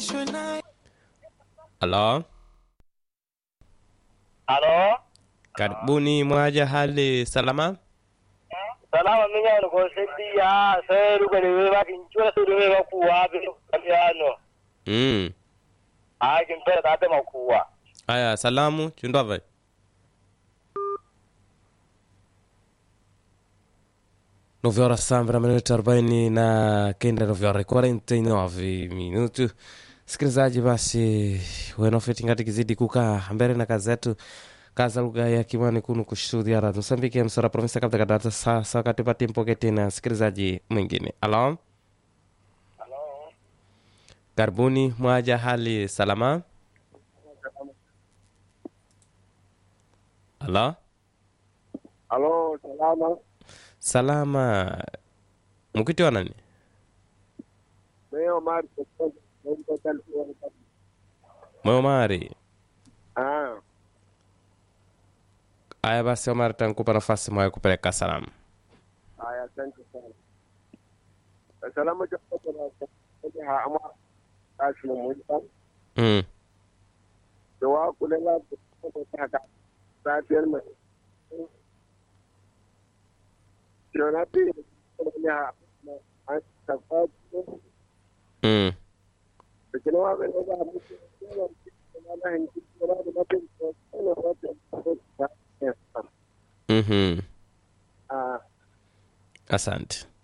Halo, Halo, karibuni mwaja, hali salama? salama minyano ko seddiya sai ruga ne wai bakin ciwo sai ruga ba kuwa bi kamiyano Mm. a kin fara ta ta makuwa Aya, salamu chundwave. nove horas sambra minuto arobaini na kenda nove horas quarenta e nove minuto sikilizaji basi wenofeti ngati kizidi kukaa mbele na kazi yetu kaza lugha ya kimani kunu kushuhudia radio msambiki msora provinsi kabla kadata sasa wakati pati mpoke tena sikilizaji mwingine alo karibuni mwaja hali salama alo Halo, salama. salama mukitiwa nani Leo mari mwe omari Ah, aya basi omari tankupa nafasi mwaye kupeleka salamu haya asante sana. Salamu cha kwa ha ama kashi mu mm. da wa kulela ta haka safiyar mai. Yona bi ne ha an ta fa Mm. da kina wa ga ba mu na na hin ki na da na bin ko na wa ta mm-hmm. ah asante